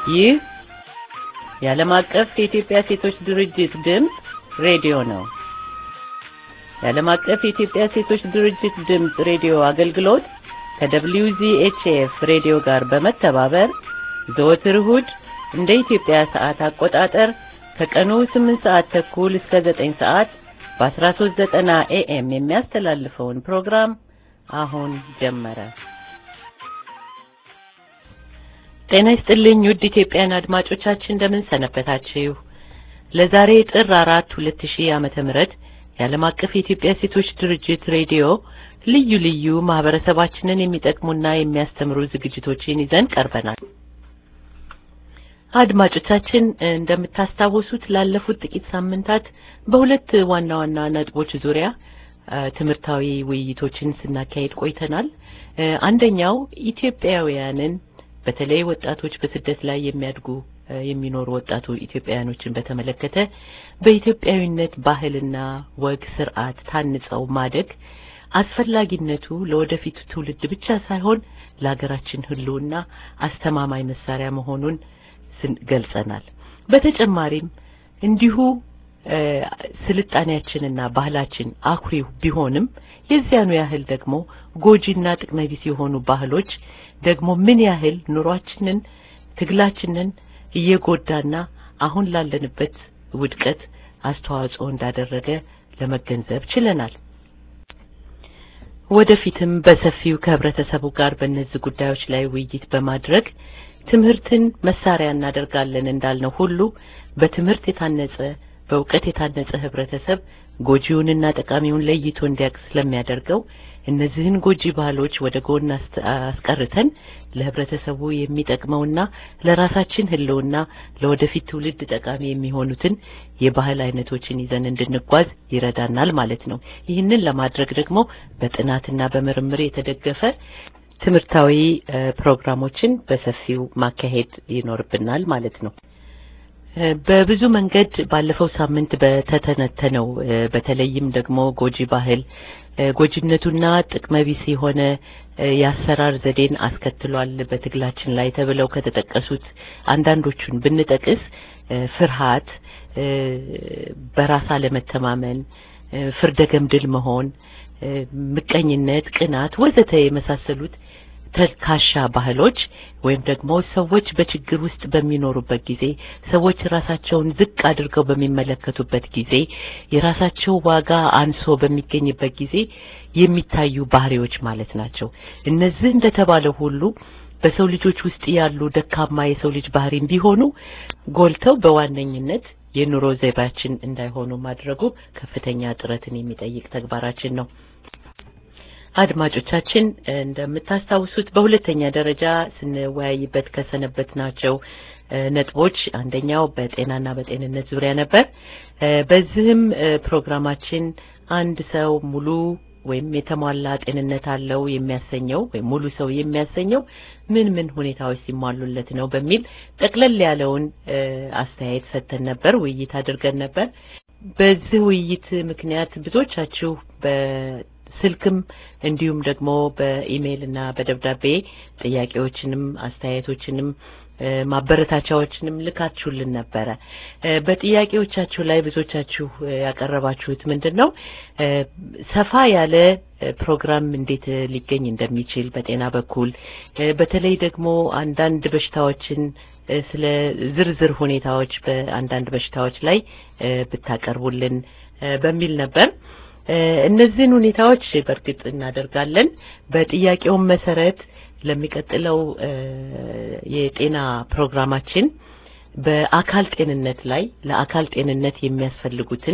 ይህ የዓለም አቀፍ የኢትዮጵያ ሴቶች ድርጅት ድምፅ ሬዲዮ ነው። የዓለም አቀፍ የኢትዮጵያ ሴቶች ድርጅት ድምፅ ሬዲዮ አገልግሎት ከWZHF ሬዲዮ ጋር በመተባበር ዘወትር እሁድ እንደ ኢትዮጵያ ሰዓት አቆጣጠር ከቀኑ 8 ሰዓት ተኩል እስከ 9 ሰዓት በ1390 ኤኤም የሚያስተላልፈውን ፕሮግራም አሁን ጀመረ። ጤና ይስጥልኝ ውድ ኢትዮጵያን አድማጮቻችን እንደምን ሰነበታችሁ? ለዛሬ ጥር አራት ሁለት ሺህ ዓመተ ምህረት የዓለም አቀፍ የኢትዮጵያ ሴቶች ድርጅት ሬዲዮ ልዩ ልዩ ማህበረሰባችንን የሚጠቅሙና የሚያስተምሩ ዝግጅቶችን ይዘን ቀርበናል። አድማጮቻችን እንደምታስታውሱት ላለፉት ጥቂት ሳምንታት በሁለት ዋና ዋና ነጥቦች ዙሪያ ትምህርታዊ ውይይቶችን ስናካሄድ ቆይተናል። አንደኛው ኢትዮጵያውያንን በተለይ ወጣቶች በስደት ላይ የሚያድጉ የሚኖሩ ወጣቱ ኢትዮጵያውያኖችን በተመለከተ በኢትዮጵያዊነት ባህልና ወግ ስርዓት ታንጸው ማደግ አስፈላጊነቱ ለወደፊቱ ትውልድ ብቻ ሳይሆን ለሀገራችን ሕልውና አስተማማኝ መሳሪያ መሆኑን ገልጸናል። በተጨማሪም እንዲሁ ስልጣኔያችንና ባህላችን አኩሪው ቢሆንም የዚያኑ ያህል ደግሞ ጎጂና ጥቅመ ቢስ የሆኑ ባህሎች ደግሞ ምን ያህል ኑሯችንን፣ ትግላችንን እየጎዳና አሁን ላለንበት ውድቀት አስተዋጽኦ እንዳደረገ ለመገንዘብ ችለናል። ወደፊትም በሰፊው ከህብረተሰቡ ጋር በእነዚህ ጉዳዮች ላይ ውይይት በማድረግ ትምህርትን መሳሪያ እናደርጋለን እንዳልነው ሁሉ በትምህርት የታነጸ በእውቀት የታነጸ ህብረተሰብ ጎጂውንና ጠቃሚውን ለይቶ እንዲያውቅ ስለሚያደርገው እነዚህን ጎጂ ባህሎች ወደ ጎን አስቀርተን ለህብረተሰቡ የሚጠቅመውና ለራሳችን ህልውና ለወደፊት ትውልድ ጠቃሚ የሚሆኑትን የባህል አይነቶችን ይዘን እንድንጓዝ ይረዳናል ማለት ነው። ይህንን ለማድረግ ደግሞ በጥናትና በምርምር የተደገፈ ትምህርታዊ ፕሮግራሞችን በሰፊው ማካሄድ ይኖርብናል ማለት ነው። በብዙ መንገድ ባለፈው ሳምንት በተተነተነው በተለይም ደግሞ ጎጂ ባህል ጎጂነቱና ጥቅመቢስ የሆነ የአሰራር ዘዴን አስከትሏል በትግላችን ላይ ተብለው ከተጠቀሱት አንዳንዶቹን ብንጠቅስ ፍርሃት፣ በራስ አለመተማመን፣ ፍርደ ገምድል መሆን፣ ምቀኝነት፣ ቅናት ወዘተ የመሳሰሉት ተልካሻ ባህሎች ወይም ደግሞ ሰዎች በችግር ውስጥ በሚኖሩበት ጊዜ ሰዎች ራሳቸውን ዝቅ አድርገው በሚመለከቱበት ጊዜ የራሳቸው ዋጋ አንሶ በሚገኝበት ጊዜ የሚታዩ ባህሪዎች ማለት ናቸው። እነዚህ እንደተባለው ሁሉ በሰው ልጆች ውስጥ ያሉ ደካማ የሰው ልጅ ባህሪም ቢሆኑ ጎልተው በዋነኝነት የኑሮ ዘይቤያችን እንዳይሆኑ ማድረጉ ከፍተኛ ጥረትን የሚጠይቅ ተግባራችን ነው። አድማጮቻችን እንደምታስታውሱት በሁለተኛ ደረጃ ስንወያይበት ከሰነበት ናቸው ነጥቦች አንደኛው በጤናና በጤንነት ዙሪያ ነበር። በዚህም ፕሮግራማችን አንድ ሰው ሙሉ ወይም የተሟላ ጤንነት አለው የሚያሰኘው ወይም ሙሉ ሰው የሚያሰኘው ምን ምን ሁኔታዎች ሲሟሉለት ነው በሚል ጠቅለል ያለውን አስተያየት ሰጥተን ነበር፣ ውይይት አድርገን ነበር። በዚህ ውይይት ምክንያት ብዙዎቻችሁ ስልክም እንዲሁም ደግሞ በኢሜይል እና በደብዳቤ ጥያቄዎችንም አስተያየቶችንም ማበረታቻዎችንም ልካችሁልን ነበረ። በጥያቄዎቻችሁ ላይ ብዙዎቻችሁ ያቀረባችሁት ምንድን ነው ሰፋ ያለ ፕሮግራም እንዴት ሊገኝ እንደሚችል በጤና በኩል በተለይ ደግሞ አንዳንድ በሽታዎችን ስለ ዝርዝር ሁኔታዎች በአንዳንድ በሽታዎች ላይ ብታቀርቡልን በሚል ነበር። እነዚህን ሁኔታዎች በእርግጥ እናደርጋለን። በጥያቄውም መሰረት ለሚቀጥለው የጤና ፕሮግራማችን በአካል ጤንነት ላይ ለአካል ጤንነት የሚያስፈልጉትን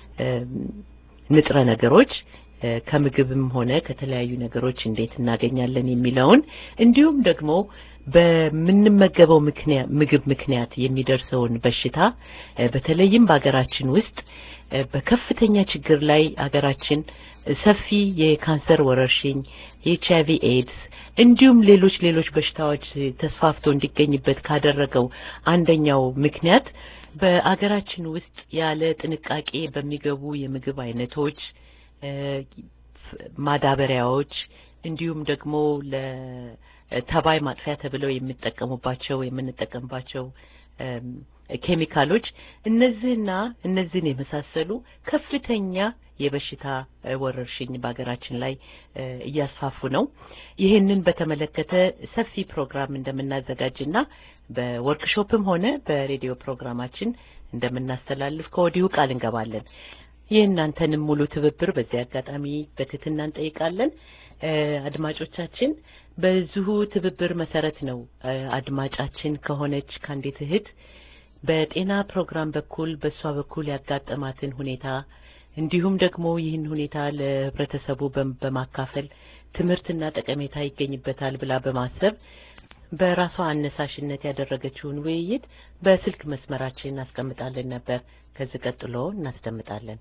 ንጥረ ነገሮች ከምግብም ሆነ ከተለያዩ ነገሮች እንዴት እናገኛለን የሚለውን እንዲሁም ደግሞ በምንመገበው ምግብ ምክንያት የሚደርሰውን በሽታ በተለይም በሀገራችን ውስጥ በከፍተኛ ችግር ላይ ሀገራችን ሰፊ የካንሰር ወረርሽኝ፣ የኤች አይቪ ኤድስ እንዲሁም ሌሎች ሌሎች በሽታዎች ተስፋፍቶ እንዲገኝበት ካደረገው አንደኛው ምክንያት በአገራችን ውስጥ ያለ ጥንቃቄ በሚገቡ የምግብ አይነቶች ማዳበሪያዎች እንዲሁም ደግሞ ተባይ ማጥፊያ ተብለው የሚጠቀሙባቸው የምንጠቀምባቸው ኬሚካሎች እነዚህና እነዚህን የመሳሰሉ ከፍተኛ የበሽታ ወረርሽኝ በሀገራችን ላይ እያስፋፉ ነው። ይህንን በተመለከተ ሰፊ ፕሮግራም እንደምናዘጋጅና በወርክሾፕም ሆነ በሬዲዮ ፕሮግራማችን እንደምናስተላልፍ ከወዲሁ ቃል እንገባለን። የእናንተንም ሙሉ ትብብር በዚህ አጋጣሚ በትህትና እንጠይቃለን። አድማጮቻችን በዚሁ ትብብር መሰረት ነው አድማጫችን ከሆነች ከአንዲት እህት በጤና ፕሮግራም በኩል በእሷ በኩል ያጋጠማትን ሁኔታ እንዲሁም ደግሞ ይህን ሁኔታ ለህብረተሰቡ በማካፈል ትምህርትና ጠቀሜታ ይገኝበታል ብላ በማሰብ በራሷ አነሳሽነት ያደረገችውን ውይይት በስልክ መስመራችን እናስቀምጣለን ነበር። ከዚህ ቀጥሎ እናስደምጣለን።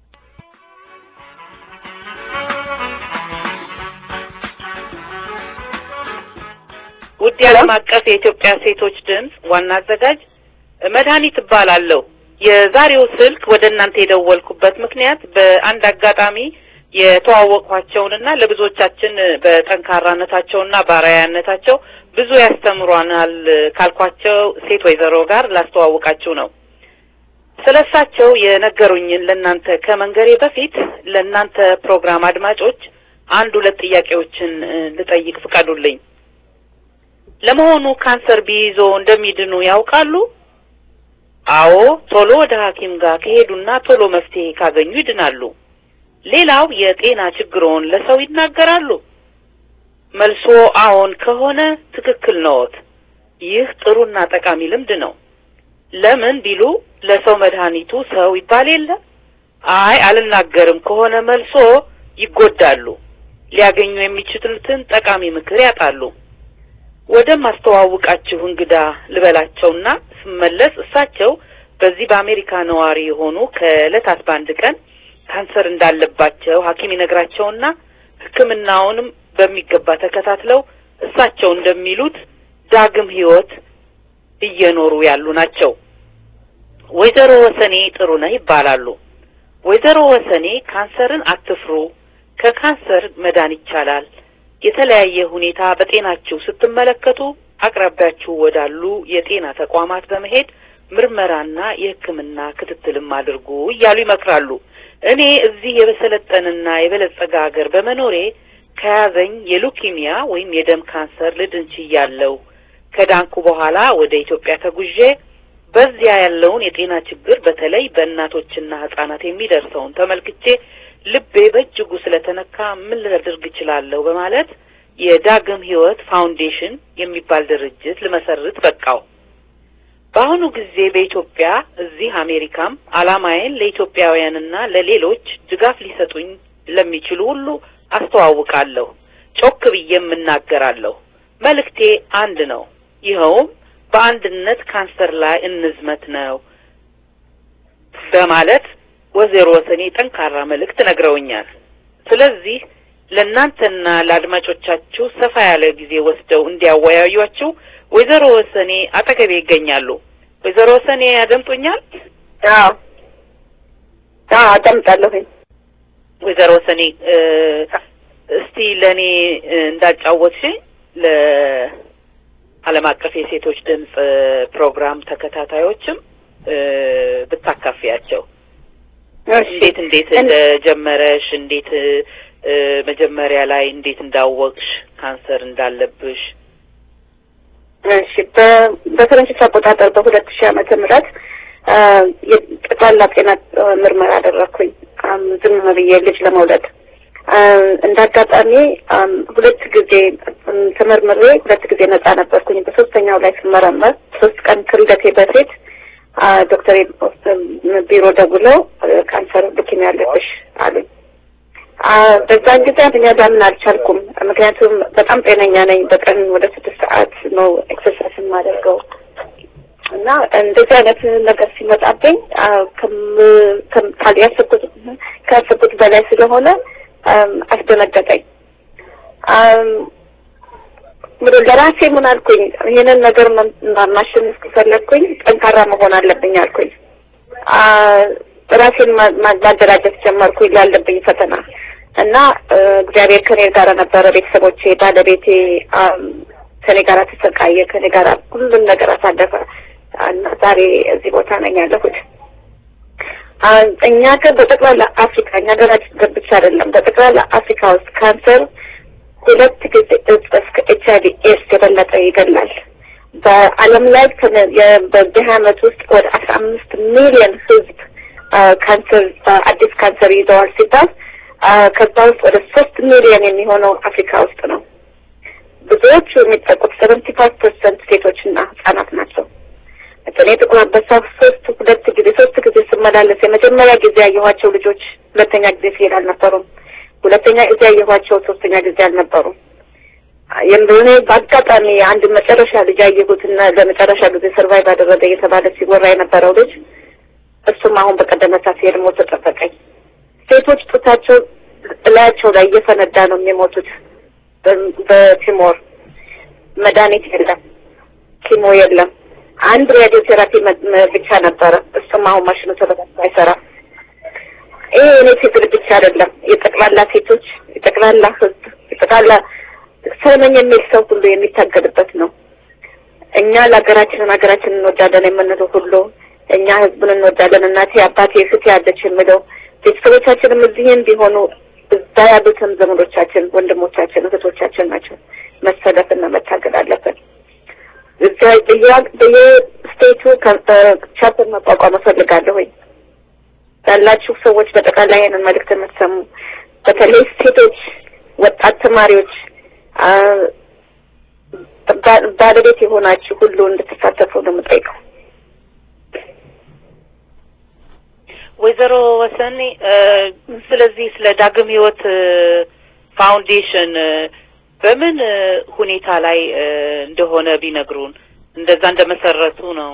ውድ የዓለም አቀፍ የኢትዮጵያ ሴቶች ድምፅ ዋና አዘጋጅ መድኃኒት እባላለሁ። የዛሬው ስልክ ወደ እናንተ የደወልኩበት ምክንያት በአንድ አጋጣሚ የተዋወቅኳቸውንና ለብዙዎቻችን በጠንካራነታቸውና በአርአያነታቸው ብዙ ያስተምሯናል ካልኳቸው ሴት ወይዘሮ ጋር ላስተዋውቃችሁ ነው። ስለሳቸው የነገሩኝን ለእናንተ ከመንገሬ በፊት ለእናንተ ፕሮግራም አድማጮች አንድ ሁለት ጥያቄዎችን ልጠይቅ ፍቀዱልኝ። ለመሆኑ ካንሰር ቢይዞ እንደሚድኑ ያውቃሉ? አዎ፣ ቶሎ ወደ ሐኪም ጋር ከሄዱና ቶሎ መፍትሄ ካገኙ ይድናሉ። ሌላው የጤና ችግሮን ለሰው ይናገራሉ? መልሶ አዎን ከሆነ ትክክል ነዎት። ይህ ጥሩና ጠቃሚ ልምድ ነው። ለምን ቢሉ ለሰው መድኃኒቱ ሰው ይባል የለ? አይ አልናገርም ከሆነ መልሶ ይጎዳሉ። ሊያገኙ የሚችሉትን ጠቃሚ ምክር ያጣሉ። ወደ ማስተዋውቃችሁ እንግዳ ልበላቸውና ስመለስ እሳቸው በዚህ በአሜሪካ ነዋሪ የሆኑ ከዕለታት በአንድ ቀን ካንሰር እንዳለባቸው ሐኪም ይነግራቸውና ሕክምናውንም በሚገባ ተከታትለው እሳቸው እንደሚሉት ዳግም ሕይወት እየኖሩ ያሉ ናቸው። ወይዘሮ ወሰኔ ጥሩነህ ይባላሉ። ወይዘሮ ወሰኔ ካንሰርን አትፍሩ፣ ከካንሰር መዳን ይቻላል። የተለያየ ሁኔታ በጤናችሁ ስትመለከቱ አቅራቢያችሁ ወዳሉ የጤና ተቋማት በመሄድ ምርመራና የሕክምና ክትትልም አድርጉ እያሉ ይመክራሉ። እኔ እዚህ የበሰለጠንና የበለጸገ ሀገር በመኖሬ ከያዘኝ የሉኪሚያ ወይም የደም ካንሰር ልድን ችያለሁ። ከዳንኩ በኋላ ወደ ኢትዮጵያ ተጉዤ በዚያ ያለውን የጤና ችግር በተለይ በእናቶችና ሕጻናት የሚደርሰውን ተመልክቼ ልቤ በእጅጉ ስለተነካ ምን ላደርግ እችላለሁ በማለት የዳግም ሕይወት ፋውንዴሽን የሚባል ድርጅት ልመሰርት በቃው። በአሁኑ ጊዜ በኢትዮጵያ እዚህ አሜሪካም ዓላማዬን ለኢትዮጵያውያንና ለሌሎች ድጋፍ ሊሰጡኝ ለሚችሉ ሁሉ አስተዋውቃለሁ። ጮክ ብዬም እናገራለሁ። መልእክቴ አንድ ነው። ይኸውም በአንድነት ካንሰር ላይ እንዝመት ነው በማለት ወይዘሮ ወሰኔ ጠንካራ መልእክት ነግረውኛል። ስለዚህ ለእናንተና ለአድማጮቻችሁ ሰፋ ያለ ጊዜ ወስደው እንዲያወያዩአችሁ ወይዘሮ ወሰኔ አጠገቤ ይገኛሉ። ወይዘሮ ወሰኔ ያደምጡኛል? አዎ አዎ አዳምጣለሁኝ። ወይዘሮ ወሰኔ እስቲ ለእኔ እንዳጫወትሽ ለዓለም አቀፍ የሴቶች ድምፅ ፕሮግራም ተከታታዮችም ብታካፊያቸው እንዴት እንዴት እንደጀመረሽ እንዴት መጀመሪያ ላይ እንዴት እንዳወቅሽ ካንሰር እንዳለብሽ እሺ በፈረንጆች አቆጣጠር በሁለት ሺህ ዓመተ ምህረት የጠቅላላ ጤና ምርመራ አደረግኩኝ ዝም ብዬ ልጅ ለመውለድ እንደ አጋጣሚ ሁለት ጊዜ ተመርምሬ ሁለት ጊዜ ነጻ ነበርኩኝ። በሶስተኛው ላይ ስመረመር ሶስት ቀን ከልደቴ በፊት ዶክተር ቢሮ ደውለው ካንሰር ሉኪሚያ ያለብሽ አሉኝ። በዛን ጊዜ እኔ ላምን አልቻልኩም። ምክንያቱም በጣም ጤነኛ ነኝ። በቀን ወደ ስድስት ሰዓት ነው ኤክሰርሳይዝ የማደርገው እና እንደዚህ አይነት ነገር ሲመጣብኝ ያሰብኩት ካሰብኩት በላይ ስለሆነ አስደነገጠኝ። ለራሴ ምን አልኩኝ፣ ይህንን ነገር ማሸነፍ ከፈለግኩኝ ጠንካራ መሆን አለብኝ አልኩኝ። ራሴን ማደራጀት ጀመርኩኝ ላለብኝ ፈተና እና እግዚአብሔር ከኔ ጋር ነበረ። ቤተሰቦቼ፣ ባለቤቴ ከኔ ጋር ተሰቃየ፣ ከኔ ጋር ሁሉን ነገር አሳለፈ እና ዛሬ እዚህ ቦታ ነኝ ያለሁት። እኛ ግን በጠቅላላ አፍሪካ እኛ ሀገራችን ብቻ አይደለም፣ በጠቅላላ አፍሪካ ውስጥ ካንሰር ሁለት ጊዜ እጥፍ ከኤች አይቪ ኤድስ የበለጠ ይገላል። በዓለም ላይ በዚህ ዓመት ውስጥ ወደ አስራ አምስት ሚሊዮን ህዝብ ካንሰር አዲስ ካንሰር ይዘዋል ሲባል ከዛ ውስጥ ወደ ሶስት ሚሊዮን የሚሆነው አፍሪካ ውስጥ ነው። ብዙዎቹ የሚጠቁት ሰቨንቲ ፋይቭ ፐርሰንት ሴቶችና ህጻናት ናቸው። እኔ ጥቁር አንበሳ ሶስት ሁለት ጊዜ ሶስት ጊዜ ስመላለስ የመጀመሪያ ጊዜ ያየኋቸው ልጆች ሁለተኛ ጊዜ ሲሄድ አልነበሩም። ሁለተኛ ጊዜ ያየኋቸው ሶስተኛ ጊዜ አልነበሩም። የምብኔ በአጋጣሚ አንድ መጨረሻ ልጅ ያየሁትና ለመጨረሻ ጊዜ ሰርቫይቭ አደረገ እየተባለ ሲወራ የነበረው ልጅ እሱም አሁን በቀደመታ ሲሄድ ሞቶ ጠበቀኝ። ሴቶች ጡታቸው እላያቸው ላይ እየፈነዳ ነው የሚሞቱት። በቲሞር መድኃኒት የለም፣ ኪሞ የለም። አንድ ሬዲዮ ቴራፒ ብቻ ነበረ። እሱም አሁን ማሽኑ ተበላሽቶ አይሰራም። ይሄ እኔ ሴት ብቻ አይደለም፣ የጠቅላላ ሴቶች፣ የጠቅላላ ህዝብ፣ የጠቅላላ ሰው ነኝ የሚል ሰው ሁሉ የሚታገልበት ነው። እኛ ለሀገራችንን ሀገራችንን እንወዳለን የምንለው ሁሉ እኛ ህዝቡን እንወዳለን። እናቴ አባቴ እህቴ ያለች የምለው ቤተሰቦቻችንም እዚህም ቢሆኑ እዛ ያሉትም ዘመዶቻችን፣ ወንድሞቻችን፣ እህቶቻችን ናቸው። መሰለፍና መታገል አለብን። እዛ በየስቴቱ ቻፕተር መቋቋም እፈልጋለሁኝ። ያላችሁ ሰዎች በጠቅላላ ይሄንን መልእክት የምትሰሙ በተለይ ሴቶች፣ ወጣት ተማሪዎች፣ ባለቤት የሆናችሁ ሁሉ እንድትሳተፉ ነው የምጠይቀው። ወይዘሮ ወሰኔ ስለዚህ ስለ ዳግም ህይወት ፋውንዴሽን በምን ሁኔታ ላይ እንደሆነ ቢነግሩን። እንደዛ እንደመሰረቱ ነው።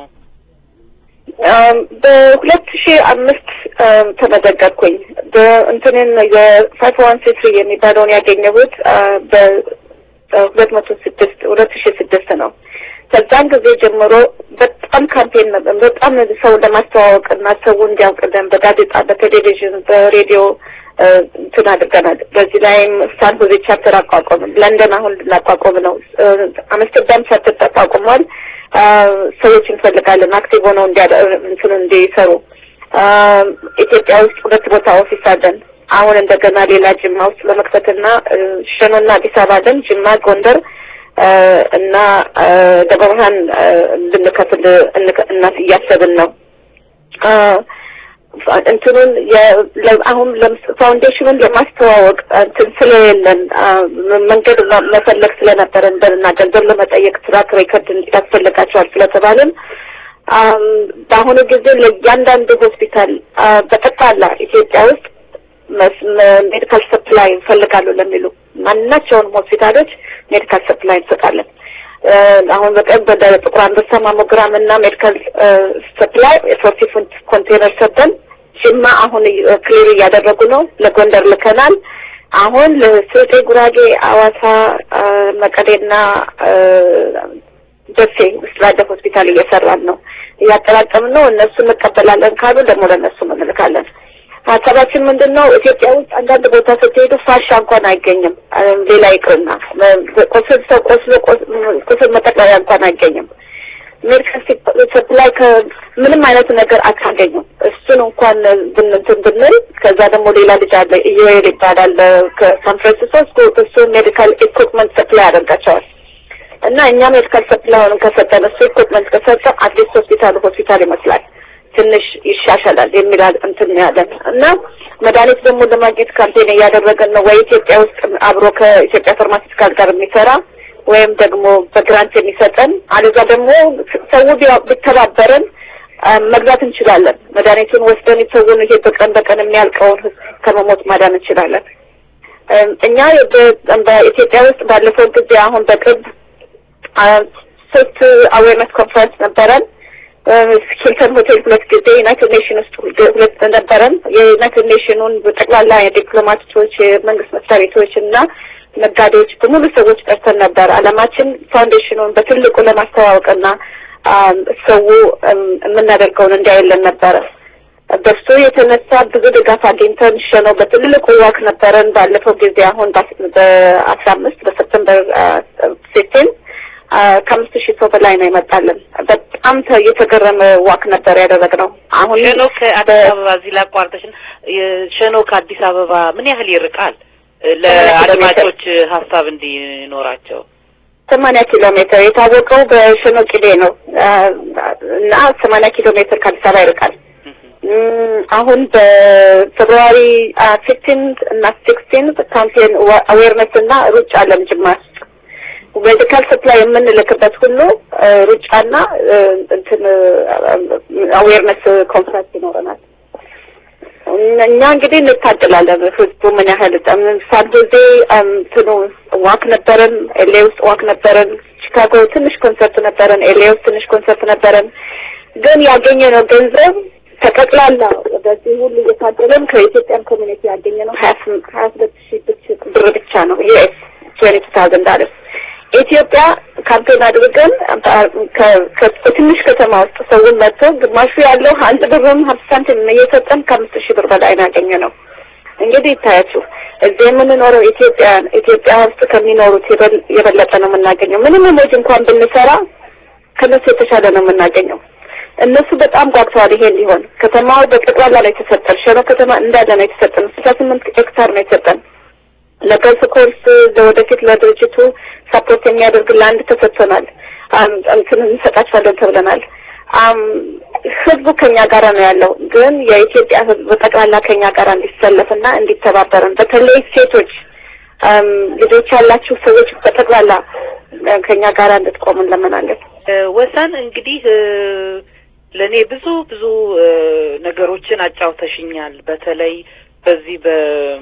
በሁለት ሺህ አምስት ተመዘገብኩኝ። በእንትንን የፋይቭ ዋን ሲክስ የሚባለውን ያገኘሁት በሁለት መቶ ስድስት ሁለት ሺህ ስድስት ነው። ከዛን ጊዜ ጀምሮ በጣም ካምፔን ነበር። በጣም ሰው ለማስተዋወቅ እና ሰው እንዲያውቅልን በጋዜጣ፣ በቴሌቪዥን፣ በሬዲዮ እንትን አድርገናል። በዚህ ላይም ሳን ሆዜ ቻፕተር አቋቋምን። ለንደን አሁን ልናቋቋም ነው። አምስተርዳም ቻፕተር ተቋቁሟል። ሰዎች እንፈልጋለን አክቲቭ ሆነው እንትን እንዲሰሩ። ኢትዮጵያ ውስጥ ሁለት ቦታ ኦፊስ አለን። አሁን እንደገና ሌላ ጅማ ውስጥ ለመክፈትና ሸኖና አዲስ አበባ አለን። ጅማ፣ ጎንደር እና ደብረ ብርሃን ልንከፍል እናት እያሰብን ነው። እንትኑን አሁን ፋውንዴሽኑን ለማስተዋወቅ እንትን ስለሌለን መንገድ መፈለግ ስለነበረን በልና ገንዘብ ለመጠየቅ ትራክ ሬከርድ ያስፈልጋቸዋል ስለተባልን በአሁኑ ጊዜ ለእያንዳንዱ ሆስፒታል በጠቅላላ ኢትዮጵያ ውስጥ ሜዲካል ሰፕላይ እንፈልጋሉ ለሚሉ ማናቸውንም ሆስፒታሎች ሜዲካል ሰፕላይ እንሰጣለን። አሁን በቀን ወደ ጥቁር አንበሳ ማሞግራም እና ሜዲካል ሰፕላይ የፎርቲ ፉንት ኮንቴነር ሰጠን። ጅማ አሁን ክሊር እያደረጉ ነው። ለጎንደር ልከናል። አሁን ለስልጤ፣ ጉራጌ፣ አዋሳ፣ መቀሌና ደሴ ውስጥ ላለ ሆስፒታል እየሰራን ነው፣ እያጠራቀምን ነው። እነሱ እንቀበላለን ካሉ ደግሞ ለእነሱ እንልካለን። ሀሳባችን ምንድን ነው? ኢትዮጵያ ውስጥ አንዳንድ ቦታ ስትሄዱ ፋሻ እንኳን አይገኝም። ሌላ ይቅርና ቁስል ሰው ቆስሎ ቁስል መጠቅለያ እንኳን አይገኝም። ሜዲካል ሰፕላይ ከምንም አይነት ነገር አታገኙም። እሱን እንኳን ብንንትን ብንል ከዛ ደግሞ ሌላ ልጅ አለ ኢዮኤል ይባላል ከሳን ፍራንሲስኮ እሱ ሜዲካል ኢኩፕመንት ሰፕላይ ያደርጋቸዋል። እና እኛ ሜዲካል ሰፕላይን ከሰጠን እሱ ኢኩፕመንት ከሰጠ አዲስ ሆስፒታል ሆስፒታል ይመስላል ትንሽ ይሻሻላል የሚል እንትን ያለን እና መድኃኒት ደግሞ ለማግኘት ካምፔን እያደረገን ነው። ወይ ኢትዮጵያ ውስጥ አብሮ ከኢትዮጵያ ፋርማሲስቲካል ጋር የሚሰራ ወይም ደግሞ በግራንት የሚሰጠን አለዛ ደግሞ ሰው ቢተባበረን መግዛት እንችላለን። መድኃኒቱን ወስደን ሰውን ይሄ በቀን በቀን የሚያልቀውን ህዝብ ከመሞት ማዳን እንችላለን። እኛ በኢትዮጵያ ውስጥ ባለፈው ጊዜ አሁን በቅርብ ሶስት አዌርነስ ኮንፈረንስ ነበረን። ሂልተን ሆቴል ሁለት ጊዜ ዩናይትድ ኔሽን ውስጥ ሁለት ነበረን። የዩናይትድ ኔሽኑን ጠቅላላ የዲፕሎማቶች፣ የመንግስት መስሪያ ቤቶች እና ነጋዴዎች በሙሉ ሰዎች ጠርተን ነበር። አላማችን ፋውንዴሽኑን በትልቁ ለማስተዋወቅና ሰው የምናደርገውን እንዲያየለን ነበረ። በሱ የተነሳ ብዙ ድጋፍ አግኝተን ሸነው በትልቁ ዋክ ነበረን። ባለፈው ጊዜ አሁን በአስራ አምስት በሰፕተምበር ፊፍቲን ከአምስት ሺህ ሰው በላይ ነው ይመጣልን። በጣም የተገረመ ዋክ ነበር ያደረግነው። አሁን ሸኖ ከአዲስ አበባ እዚህ ላቋርጠሽ፣ ሸኖ ከአዲስ አበባ ምን ያህል ይርቃል? ለአድማጮች ሀሳብ እንዲኖራቸው ሰማንያ ኪሎ ሜትር የታወቀው በሸኖ ቂሌ ነው እና ሰማንያ ኪሎ ሜትር ከአዲስ አበባ ይርቃል። አሁን በፌብሩዋሪ ፊፍቲንት እና ሲክስቲንት ካምፔን አዌርነስ እና ሩጫ አለን ጅማ ሜዲካል ሰፕላይ የምንልክበት ሁሉ ሩጫና እንትን አዌርነስ ኮንፈረንስ ይኖረናል። እኛ እንግዲህ እንታደላለን። ህዝቡ ምን ያህል ሳን ጆዜ እንትኑ ዋክ ነበረን፣ ኤሌ ውስጥ ዋክ ነበረን፣ ቺካጎ ትንሽ ኮንሰርት ነበረን፣ ኤሌ ውስጥ ትንሽ ኮንሰርት ነበረን። ግን ያገኘነው ገንዘብ ተጠቅላላ በዚህ ሁሉ እየታደለን ከኢትዮጵያን ኮሚኒቲ ያገኘነው ሀያ ሁለት ሺህ ብር ብቻ ነው ዩኤስ ትዌንቲ ቱ ታውዘንድ ዳለርስ ኢትዮጵያ ካምፔን አድርገን በትንሽ ከተማ ውስጥ ሰውን መጥቶ ግማሹ ያለው አንድ ብርም ሀምሳ ሳንቲም እየሰጠን ከአምስት ሺህ ብር በላይ ነው ያገኘነው። እንግዲህ ይታያችሁ እዚህ የምንኖረው ኢትዮጵያን ኢትዮጵያ ውስጥ ከሚኖሩት የበለጠ ነው የምናገኘው። ምንም ሞጅ እንኳን ብንሰራ ከነሱ የተሻለ ነው የምናገኘው። እነሱ በጣም ጓግተዋል። ይሄ እንዲሆን ከተማው በጠቅላላ ነው የተሰጠን። ሸኖ ከተማ እንዳለ ነው የተሰጠን። ስልሳ ስምንት ሄክታር ነው የተሰጠን። ለገልፍ ኮርስ ለወደፊት ለድርጅቱ ሰፖርት የሚያደርግ ለአንድ ተሰጥቶናል። እንትን እንሰጣቸዋለን ተብለናል። ህዝቡ ከኛ ጋር ነው ያለው። ግን የኢትዮጵያ ህዝብ በጠቅላላ ከኛ ጋር እንዲሰለፍና እንዲተባበረን በተለይ ሴቶች ልጆች ያላችሁ ሰዎች በጠቅላላ ከኛ ጋር እንድትቆሙ እንለምናለን። ወሰን እንግዲህ ለእኔ ብዙ ብዙ ነገሮችን አጫውተሽኛል። በተለይ በዚህ በ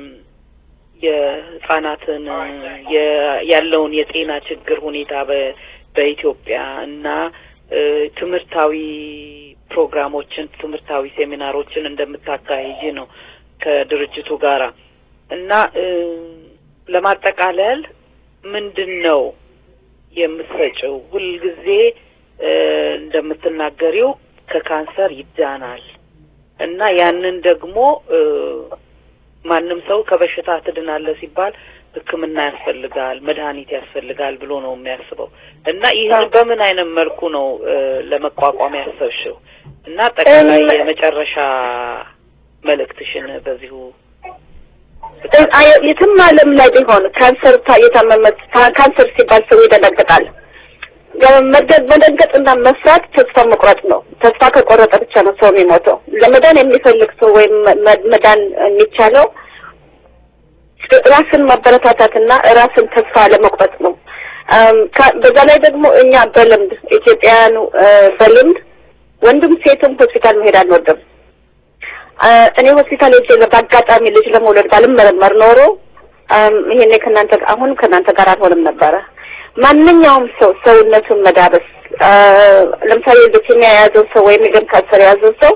የህጻናትን ያለውን የጤና ችግር ሁኔታ በኢትዮጵያ እና ትምህርታዊ ፕሮግራሞችን ትምህርታዊ ሴሚናሮችን እንደምታካሂጂ ነው ከድርጅቱ ጋራ እና ለማጠቃለል ምንድን ነው የምትሰጪው? ሁልጊዜ እንደምትናገሪው ከካንሰር ይዳናል እና ያንን ደግሞ ማንም ሰው ከበሽታ ትድናለህ ሲባል ሕክምና ያስፈልጋል፣ መድኃኒት ያስፈልጋል ብሎ ነው የሚያስበው እና ይህን በምን አይነት መልኩ ነው ለመቋቋም ያሰብሽው? እና ጠቅላላ የመጨረሻ መልእክትሽን በዚሁ የትም ዓለም ላይ ቢሆን ካንሰር የታመመ ካንሰር ሲባል ሰው ይደነግጣል። መደንገጥና መፍራት ተስፋ መቁረጥ ነው። ተስፋ ከቆረጠ ብቻ ነው ሰው የሚሞተው። ለመዳን የሚፈልግ ሰው ወይም መዳን የሚቻለው ራስን ማበረታታትና ራስን ተስፋ ለመቁረጥ ነው። በዛ ላይ ደግሞ እኛ በልምድ ኢትዮጵያውያኑ በልምድ ወንድም ሴትም ሆስፒታል መሄድ አንወድም። እኔ ሆስፒታል ሄጄ በአጋጣሚ ልጅ ለመውለድ ባልመረመር ኖሮ ይሄኔ ከእናንተ አሁን ከእናንተ ጋር አልሆንም ነበረ። ማንኛውም ሰው ሰውነቱን መዳበስ ለምሳሌ ሉኬሚያ የያዘው ሰው ወይም የደም ካንሰር የያዘው ሰው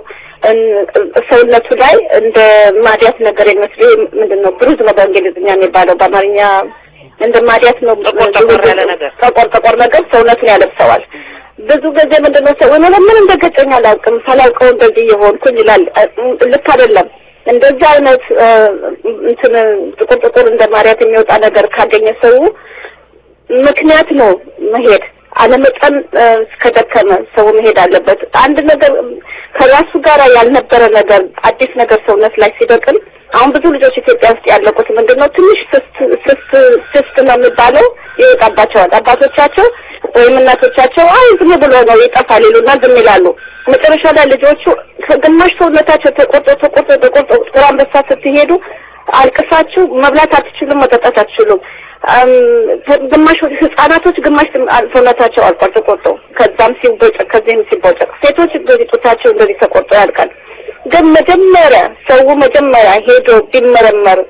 ሰውነቱ ላይ እንደ ማዲያት ነገር የሚመስል ምንድን ነው ብሩዝ ነው በእንግሊዝኛ የሚባለው በአማርኛ እንደ ማዲያት ነው ጠቆር ያለ ነገር ጠቆር ጠቆር ነገር ሰውነቱን ያለብሰዋል። ብዙ ጊዜ ምንድን ነው ሰው እኔ ምን እንደገጨኝ አላውቅም ሳላውቀው እንደዚህ የሆንኩኝ ይላል። ልክ አይደለም። እንደዚህ አይነት እንትን ጥቁር ጥቁር እንደ ማዲያት የሚወጣ ነገር ካገኘ ሰው ምክንያት ነው መሄድ አለመጠን እስከደከመ ሰው መሄድ አለበት። አንድ ነገር ከራሱ ጋር ያልነበረ ነገር አዲስ ነገር ሰውነት ላይ ሲበቅል አሁን ብዙ ልጆች ኢትዮጵያ ውስጥ ያለቁት ምንድን ነው ትንሽ ስስት ስስት ስስት ነው የሚባለው ይወጣባቸዋል። አባቶቻቸው ወይም እናቶቻቸው አይ ዝም ብሎ ነው ይጠፋል ይሉና ዝም ይላሉ። መጨረሻ ላይ ልጆቹ ከግማሽ ሰውነታቸው ተቆርጦ ተቆርጦ ተቆርጦ ጥቁር አንበሳ ስትሄዱ አልቅሳችሁ መብላት አትችሉም፣ መጠጣት አትችሉም። ግማሽ ህጻናቶች ግማሽ ሰውነታቸው አልቋል ተቆርጦ፣ ከዛም ሲቦጨቅ ከዚህም ሲቦጨቅ፣ ሴቶች እንደዚህ ጡታቸው እንደዚህ ተቆርጦ ያልቃል። ግን መጀመሪያ ሰው መጀመሪያ ሄዶ ቢመረመር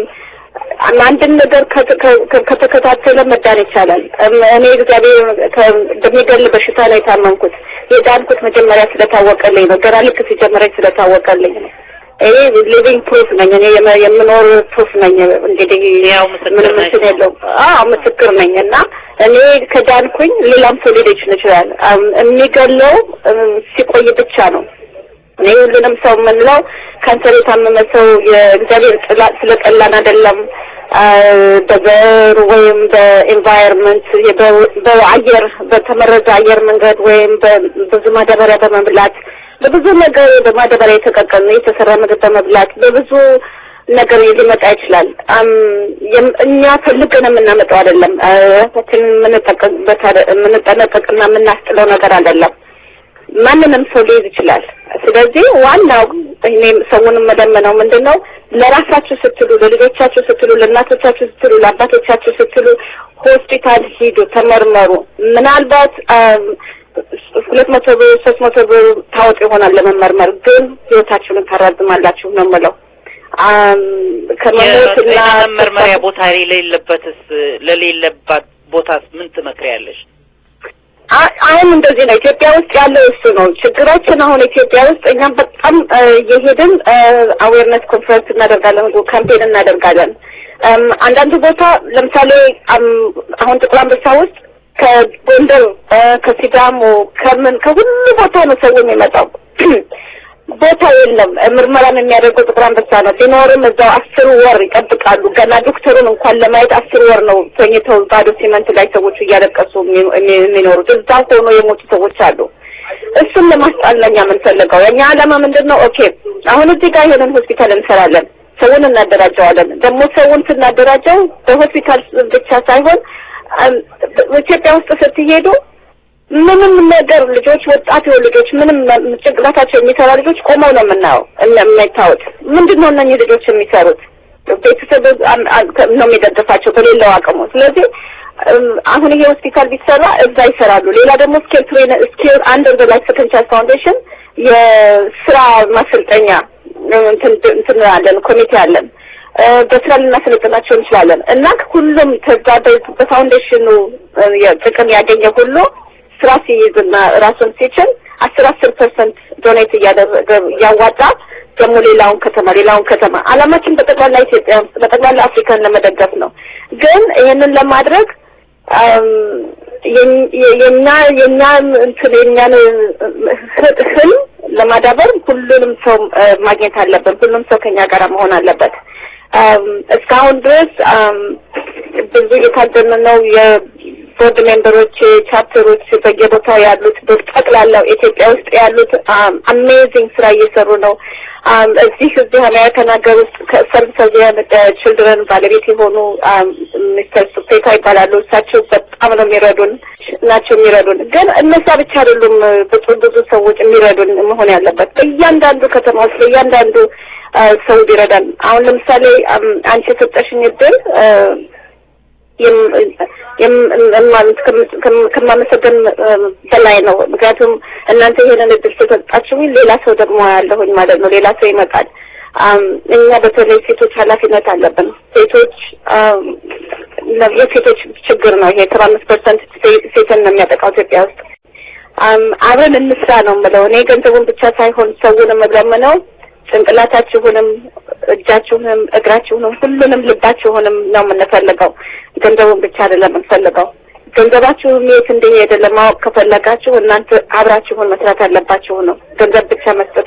አንድን ነገር ከተከታተለ መዳን ይቻላል። እኔ እግዚአብሔር በሚገል በሽታ ላይ የታመንኩት የዳንኩት መጀመሪያ ስለታወቀልኝ ነው። ገና ልክ ሲጀምረኝ ስለታወቀልኝ ነው። ይሄ ሊቪንግ ፕሩፍ ነኝ። እኔ የምኖር ፕሩፍ ነኝ። እንግዲህ ያው ምስክር ምንም ነሽ። እንትን የለውም። አዎ ምስክር ነኝ። እና እኔ ከዳንኩኝ ሌላም ሰው ሊሄድ ይችላል። የሚገለው ሲቆይ ብቻ ነው። እኔ ሁሉንም ሰው የምንለው ካንሰር የታመመ ሰው የእግዚአብሔር ጥላ ስለጠላን አይደለም። በዘር ወይም በኤንቫይሮንመንት በአየር በተመረዘ አየር መንገድ ወይም በብዙ ማዳበሪያ በመብላት በብዙ ነገር በማዳበሪያ የተቀቀሉ የተሰራ ምግብ በመብላት በብዙ ነገር ሊመጣ ይችላል። እኛ ፈልገን የምናመጣው አይደለም። ራሳችንን የምንጠቀምበት የምንጠነቀቅና የምናስጥለው ነገር አይደለም። ማንንም ሰው ሊይዝ ይችላል። ስለዚህ ዋናው እኔም ሰውንም መለመነው ምንድን ነው ለራሳችሁ ስትሉ፣ ለልጆቻችሁ ስትሉ፣ ለእናቶቻችሁ ስትሉ፣ ለአባቶቻችሁ ስትሉ ሆስፒታል ሂዱ፣ ተመርመሩ። ምናልባት ሁለት መቶ ብር ሶስት መቶ ብር ታወጡ ይሆናል ለመመርመር፣ ግን ህይወታችሁን ታራዝማላችሁ ነው የምለው። ከመሞትና መመርመሪያ ቦታ የሌለበትስ ለሌለባት ቦታስ ምን ትመክሪያለሽ? አሁን እንደዚህ ነው። ኢትዮጵያ ውስጥ ያለው እሱ ነው ችግራችን። አሁን ኢትዮጵያ ውስጥ እኛም በጣም እየሄድን አዌርነስ ኮንፈረንስ እናደርጋለን፣ ካምፔን እናደርጋለን። አንዳንድ ቦታ ለምሳሌ አሁን ጥቁር አንበሳ ውስጥ ከጎንደር፣ ከሲዳሞ፣ ከምን ከሁሉ ቦታ ነው ሰው የሚመጣው። ቦታ የለም። ምርመራን የሚያደርገው ጥቁር አንበሳ ነው። ቢኖርም እዛው አስር ወር ይጠብቃሉ። ገና ዶክተሩን እንኳን ለማየት አስር ወር ነው ተኝተው ባዶ ሲመንት ላይ ሰዎቹ እያለቀሱ የሚኖሩት። እዛ ሆኖ የሞቱ ሰዎች አሉ። እሱን ለማስጣል ነው እኛ የምንፈልገው። የእኛ ዓላማ ምንድን ነው? ኦኬ አሁን እዚህ ጋር ይሄንን ሆስፒታል እንሰራለን፣ ሰውን እናደራጀዋለን። ደግሞ ሰውን ስናደራጀው በሆስፒታል ብቻ ሳይሆን ኢትዮጵያ ውስጥ ስትሄዱ ምንም ነገር ልጆች ወጣት የሆኑ ልጆች ምንም ጭንቅላታቸው የሚሰራ ልጆች ቆመው ነው የምናየው የማይታወት ምንድን ነው እነኚህ ልጆች የሚሰሩት ቤተሰብ ነው የሚደግፋቸው በሌለው አቅሙ ስለዚህ አሁን ይሄ ሆስፒታል ቢሰራ እዛ ይሰራሉ ሌላ ደግሞ ስኬል ትሬን ስኬል አንደር ዘ ላይፍ ሰከንድ ቻንስ ፋውንዴሽን የስራ ማሰልጠኛ እንትን አለን ኮሚቴ አለን በስራ ልናሰለጥናቸው እንችላለን እና ሁሉም ተዛ በፋውንዴሽኑ ጥቅም ያገኘ ሁሉ ስራ ሲይዝና ራሱን ሲችል አስር አስር ፐርሰንት ዶኔት እያደረገ እያዋጣ ደግሞ ሌላውን ከተማ ሌላውን ከተማ አላማችን በጠቅላላ ኢትዮጵያ ውስጥ በጠቅላላ አፍሪካን ለመደገፍ ነው። ግን ይህንን ለማድረግ የኛ የኛ እንትን የኛን ህልም ለማዳበር ሁሉንም ሰው ማግኘት አለብን። ሁሉም ሰው ከኛ ጋር መሆን አለበት። እስካሁን ድረስ ብዙ እየታደልን ነው። የቦርድ ሜምበሮች፣ ቻፕተሮች በየቦታው ያሉት በጠቅላላው ኢትዮጵያ ውስጥ ያሉት አሜዚንግ ስራ እየሰሩ ነው። እዚህ እዚህ አሜሪካን ሀገር ውስጥ ከሰርቪስ ችልድረን ባለቤት የሆኑ ሚስተር ሱፔታ ይባላሉ። እሳቸው በጣም ነው የሚረዱን ናቸው የሚረዱን። ግን እነዛ ብቻ አይደሉም ብዙ ብዙ ሰዎች የሚረዱን መሆን ያለበት በእያንዳንዱ ከተማ ውስጥ በእያንዳንዱ ሰው ቢረዳን። አሁን ለምሳሌ አንቺ የሰጠሽኝ እድል ከማመሰገን በላይ ነው። ምክንያቱም እናንተ ይሄንን እድል ስለሰጣችሁኝ ሌላ ሰው ደግሞ ያለሁኝ ማለት ነው። ሌላ ሰው ይመጣል። እኛ በተለይ ሴቶች ኃላፊነት አለብን። ሴቶች የሴቶች ችግር ነው ይሄ ሰባ አምስት ፐርሰንት ሴትን ነው የሚያጠቃው ኢትዮጵያ ውስጥ። አብረን እንስራ ነው የምለው እኔ ገንዘቡን ብቻ ሳይሆን ሰውንም እለምነው ጭንቅላታችሁንም እጃችሁንም እግራችሁንም ሁሉንም ልባችሁንም ነው የምንፈልገው። ገንዘቡን ብቻ አይደለም የምንፈልገው። ገንዘባችሁም የት እንደሄደ ለማወቅ ከፈለጋችሁ እናንተ አብራችሁን መስራት አለባችሁ ነው። ገንዘብ ብቻ መስጠት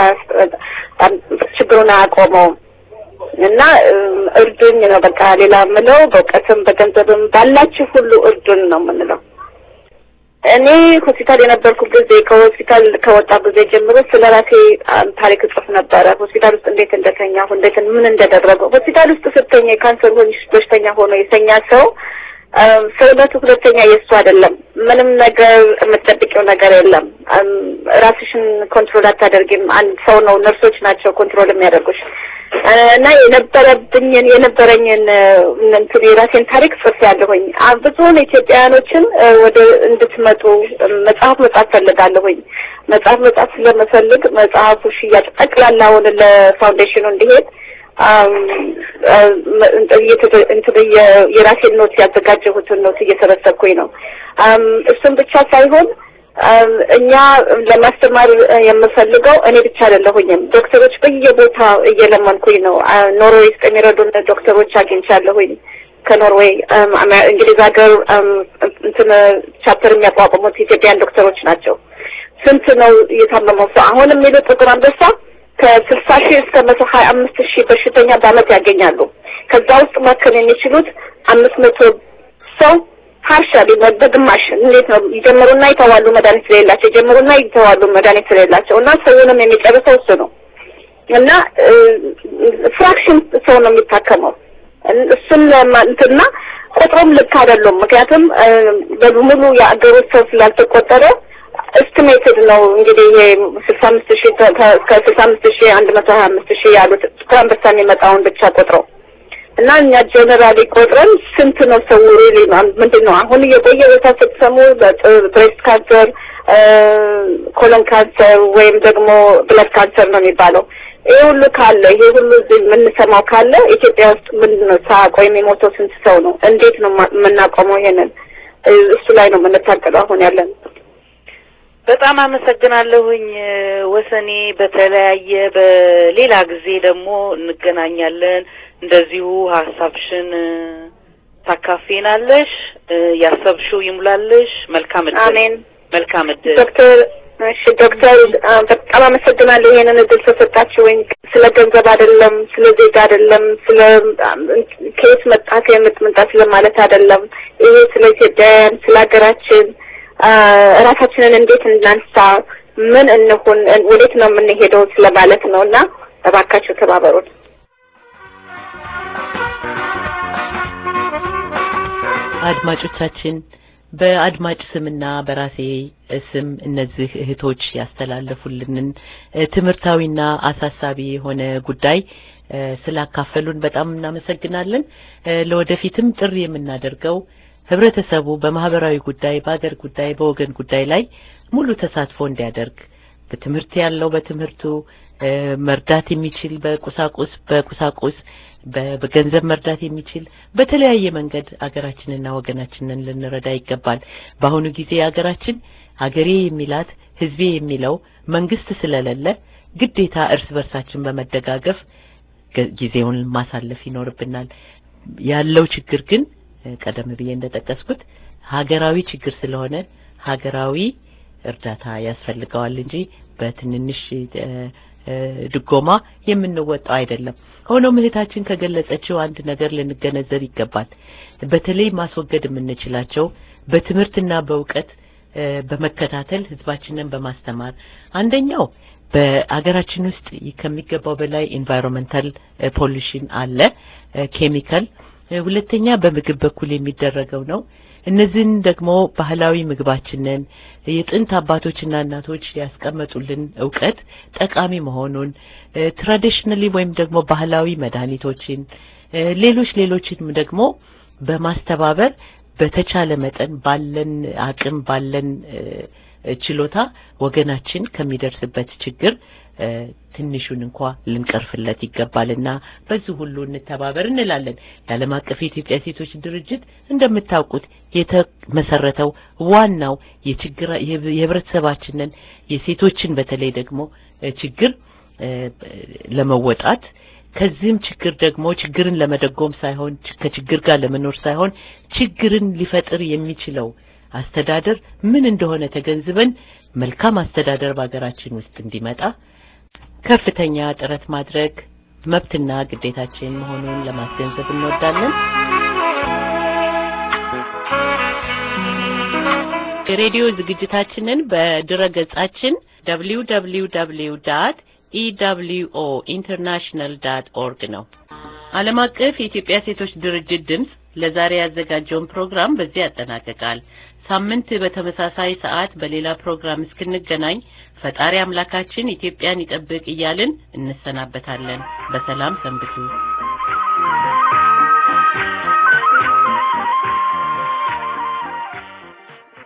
ችግሩን አያቆመውም እና እርዱኝ ነው በቃ። ሌላ የምለው በእውቀትም በገንዘብም ባላችሁ ሁሉ እርዱን ነው የምንለው። እኔ ሆስፒታል የነበርኩ ጊዜ ከሆስፒታል ከወጣ ጊዜ ጀምሮ ስለ ራሴ ታሪክ እጽፍ ነበረ። ሆስፒታል ውስጥ እንዴት እንደተኛሁ፣ እንዴት ምን እንደደረገው። ሆስፒታል ውስጥ ስተኛ የካንሰር በሽተኛ ሆኖ የተኛ ሰው ሰውነቱ ሁለተኛ የእሱ አይደለም። ምንም ነገር የምትጠብቂው ነገር የለም። ራስሽን ኮንትሮል አታደርጊም። አንድ ሰው ነው፣ ነርሶች ናቸው ኮንትሮል የሚያደርጉሽ እና የነበረብኝን የነበረኝን እንትን የራሴን ታሪክ ጽፍ ያለሁኝ ብዙውን ኢትዮጵያውያኖችን ወደ እንድትመጡ መጽሐፍ መጽሐፍ ፈልጋለሁኝ። መጽሐፍ መጽሐፍ ስለምፈልግ መጽሐፉ ሽያጭ ጠቅላላውን ለፋውንዴሽኑ እንዲሄድ የራሴን ኖት ያዘጋጀሁትን ኖት እየሰበሰብኩኝ ነው። እሱም ብቻ ሳይሆን እኛ ለማስተማር የምፈልገው እኔ ብቻ አይደለሁኝም። ዶክተሮች በየቦታ እየለመንኩኝ ነው። ኖርዌይ ውስጥ የሚረዱን ዶክተሮች አግኝቻለሁኝ። ከኖርዌይ እንግሊዝ ሀገር እንትን ቻፕተር የሚያቋቁሙት ኢትዮጵያን ዶክተሮች ናቸው። ስንት ነው እየታመመው ሰው አሁን የሚሉት ጥቁር አንበሳ ከስልሳ ሺህ እስከ መቶ ሀያ አምስት ሺህ በሽተኛ በአመት ያገኛሉ። ከዛ ውስጥ ማከም የሚችሉት አምስት መቶ ሰው ፓርሻሊ በግማሽ እንዴት ነው ይጀምሩና ይተዋሉ መድኃኒት ስለሌላቸው ይጀምሩና ይተዋሉ መድኃኒት ስለሌላቸው እና ሰውንም የሚጨርሰው እሱ ነው እና ፍራክሽን ሰው ነው የሚታከመው እሱን እንትና ቁጥሩም ልክ አይደሉም። ምክንያቱም በሙሉ የአገሮች ሰው ስላልተቆጠረ ኤስቲሜትድ ነው እንግዲህ ይሄ ስልሳ አምስት ሺህ እስከ ስልሳ አምስት ሺህ አንድ መቶ ሀያ አምስት ሺህ ያሉት ከአንበሳ የሚመጣውን ብቻ ቆጥረው እና እኛ ጀነራሊ ቆጥረን ስንት ነው ሰው ሪሊ ምንድን ነው አሁን እየቆየ ቦታ ስትሰሙ ብሬስት ካንሰር፣ ኮሎን ካንሰር ወይም ደግሞ ብለድ ካንሰር ነው የሚባለው። ይሄ ሁሉ ካለ ይሄ ሁሉ እዚህ የምንሰማው ካለ ኢትዮጵያ ውስጥ ምንድን ነው ሳያውቀው የሚሞተው ስንት ሰው ነው? እንዴት ነው የምናቆመው? ይሄንን እሱ ላይ ነው የምንታገለው አሁን ያለን። በጣም አመሰግናለሁኝ ወሰኔ። በተለያየ በሌላ ጊዜ ደግሞ እንገናኛለን። እንደዚሁ ሀሳብሽን ታካፊናለሽ። ያሰብሽው ይሙላልሽ። መልካም እድል። አሜን። መልካም እድል ዶክተር እሺ ዶክተር በጣም አመሰግናለሁ ይሄንን እድል ስለሰጣችሁኝ። ስለ ገንዘብ አይደለም፣ ስለ ዜጋ አይደለም፣ ስለ ከየት መጣ ከየት መጣ ስለ ማለት አይደለም። ይሄ ስለ ኢትዮጵያውያን ስለ ሀገራችን እራሳችንን እንዴት እናንሳ፣ ምን እንሁን፣ ወዴት ነው የምንሄደው ስለማለት ነው እና እባካችሁ ተባበሩን። አድማጮቻችን በአድማጭ ስምና በራሴ ስም እነዚህ እህቶች ያስተላለፉልንን ትምህርታዊና አሳሳቢ የሆነ ጉዳይ ስላካፈሉን በጣም እናመሰግናለን። ለወደፊትም ጥሪ የምናደርገው ህብረተሰቡ በማህበራዊ ጉዳይ፣ በአገር ጉዳይ፣ በወገን ጉዳይ ላይ ሙሉ ተሳትፎ እንዲያደርግ በትምህርት ያለው በትምህርቱ መርዳት የሚችል በቁሳቁስ በቁሳቁስ በገንዘብ መርዳት የሚችል በተለያየ መንገድ አገራችንና ወገናችንን ልንረዳ ይገባል። በአሁኑ ጊዜ አገራችን አገሬ የሚላት ህዝቤ የሚለው መንግስት ስለሌለ ግዴታ እርስ በርሳችን በመደጋገፍ ጊዜውን ማሳለፍ ይኖርብናል። ያለው ችግር ግን ቀደም ብዬ እንደጠቀስኩት ሀገራዊ ችግር ስለሆነ ሀገራዊ እርዳታ ያስፈልገዋል እንጂ በትንንሽ ድጎማ የምንወጣው አይደለም። ሆኖም እህታችን ከገለጸችው አንድ ነገር ልንገነዘብ ይገባል። በተለይ ማስወገድ የምንችላቸው በትምህርትና በእውቀት በመከታተል ህዝባችንን በማስተማር አንደኛው በአገራችን ውስጥ ከሚገባው በላይ ኢንቫይሮንመንታል ፖሊሽን አለ፣ ኬሚካል። ሁለተኛ በምግብ በኩል የሚደረገው ነው። እነዚህን ደግሞ ባህላዊ ምግባችንን የጥንት አባቶችና እናቶች ያስቀመጡልን እውቀት ጠቃሚ መሆኑን ትራዲሽናሊ ወይም ደግሞ ባህላዊ መድኃኒቶችን ሌሎች ሌሎችንም ደግሞ በማስተባበር በተቻለ መጠን ባለን አቅም ባለን ችሎታ ወገናችን ከሚደርስበት ችግር ትንሹን እንኳ ልንቀርፍለት ይገባልና በዚህ ሁሉ እንተባበር እንላለን። የዓለም አቀፍ የኢትዮጵያ ሴቶች ድርጅት እንደምታውቁት የተመሰረተው ዋናው የችግር የህብረተሰባችንን የሴቶችን በተለይ ደግሞ ችግር ለመወጣት ከዚህም ችግር ደግሞ ችግርን ለመደጎም ሳይሆን ከችግር ጋር ለመኖር ሳይሆን ችግርን ሊፈጥር የሚችለው አስተዳደር ምን እንደሆነ ተገንዝበን መልካም አስተዳደር በሀገራችን ውስጥ እንዲመጣ ከፍተኛ ጥረት ማድረግ መብትና ግዴታችን መሆኑን ለማስገንዘብ እንወዳለን። የሬዲዮ ዝግጅታችንን በድረ ገጻችን www ዳት ኢደብሊውኦ ኢንተርናሽናል ዳት ኦርግ ነው። ዓለም አቀፍ የኢትዮጵያ ሴቶች ድርጅት ድምፅ ለዛሬ ያዘጋጀውን ፕሮግራም በዚህ ያጠናቅቃል። ሳምንት በተመሳሳይ ሰዓት በሌላ ፕሮግራም እስክንገናኝ ፈጣሪ አምላካችን ኢትዮጵያን ይጠብቅ እያልን እንሰናበታለን። በሰላም ሰንብቱ።